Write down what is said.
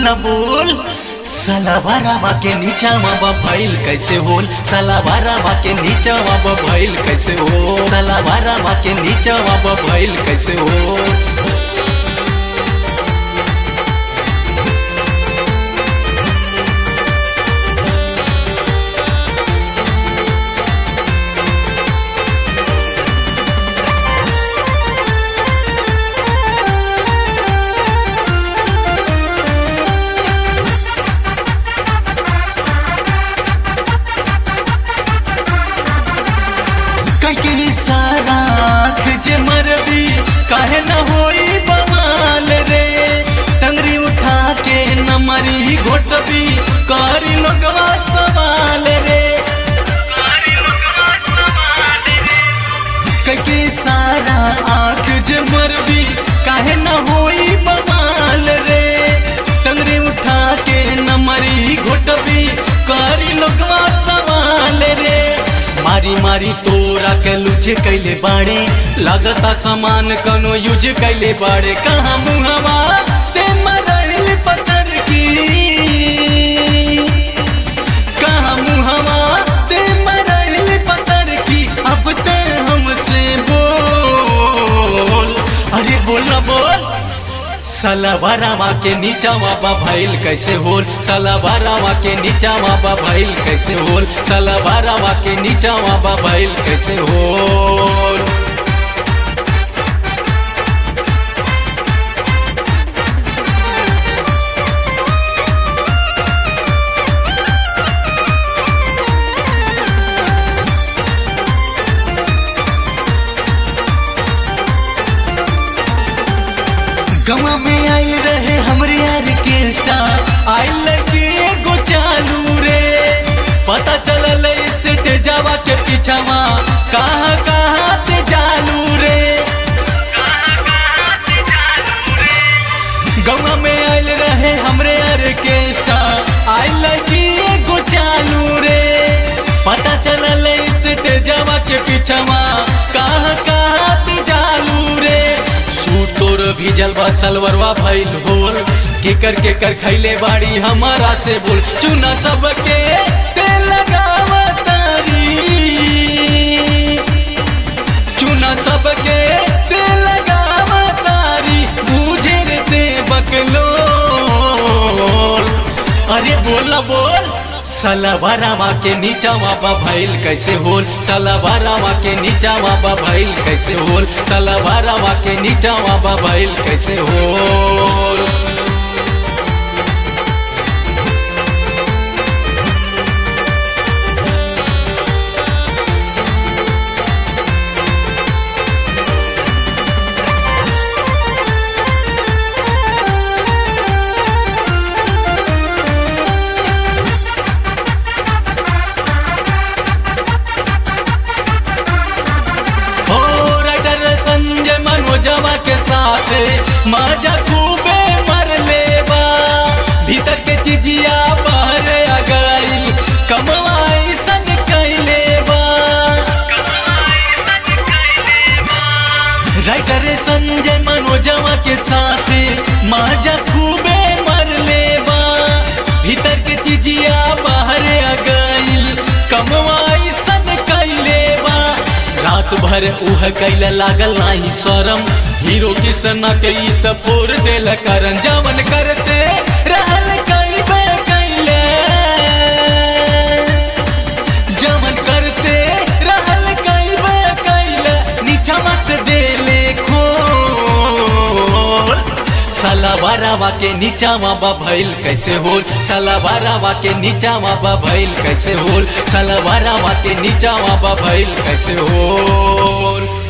ना बोल सलावारावा के नीचा बाबा भइल कैसे होल सलावारावा के नीचा बाबा भइल कैसे हो सलावारावा के नीचा बाबा भइल कैसे हो कहीं सारा आँख जे मरबी काहे न होई बवाल रे टंगरी उठा के न मरी घोटबी करी लोगवा सवाल रे कहीं सारा आँख जे मरबी काहे न होई बवाल रे टंगरी उठा के न मरी घोटबी करी लोगवा सवाल रे मारी मारी तोरा के लुझ कैले बाड़े लगता सामान कनो यूज कैले बाड़े कहाँ मुहवा ते मरल पत्थर की कहाँ मुहवा ते मरल पत्थर की अब ते हमसे बोल अरे बोल ना बोल सलावारावा के नीचा बाबा भइल कैसे होल सलावारावा के नीचा बाबा भइल कैसे होल सलावारावा के नीचा बाबा भइल कैसे होल गवा में आइल रहे हमरे यार के स्टार आइल लगी एगो चालू रे पता चलल सेट जावा के पीछावा कहाँ कहाँ ते जालू रे गवा में आइल रहे हमरे यार के स्टार आइल लगी एगो चालू रे पता चलल सेट जावा के पीछावा कहाँ कहाँ ते जालू रे सूट तोर भीजल बा सलवरवा भइल होल केकर केकर खैले बाड़ी हमारा से बोल चुना सबके तेल लगावा तारी चुना सबके तेल लगावा तारी बुझे रे ते बकलो अरे बोल ना बोल सलावारावा के नीचा बाबा भइल कैसे होल सलावारावा के नीचा बाबा भइल कैसे होल सलावारावा के नीचा बाबा भइल कैसे होल हो राइटर संजय मनोजवा के साथ मजा खूबे मर लेबा भीतर के चिजिया बाहर आ गइल कमवाई सन कैले बा राइटर संजय मनोजवा के साथ मजा खूबे मर लेबा भीतर के चिजिया बाहर आ गइल कमवाई सन कैले बा रात भर उह कैल लागल नाही शरम हीरो किशन के ई त फोर देल करन जवन करते रहल कैबे कैले जवन करते रहल कैबे कैले नीचवा से देले खोल सलावारावा के नीचा बाबा भइल कैसे होल सलावारावा के नीचा बाबा भइल कैसे होल सलावारावा के नीचा बाबा भइल कैसे होल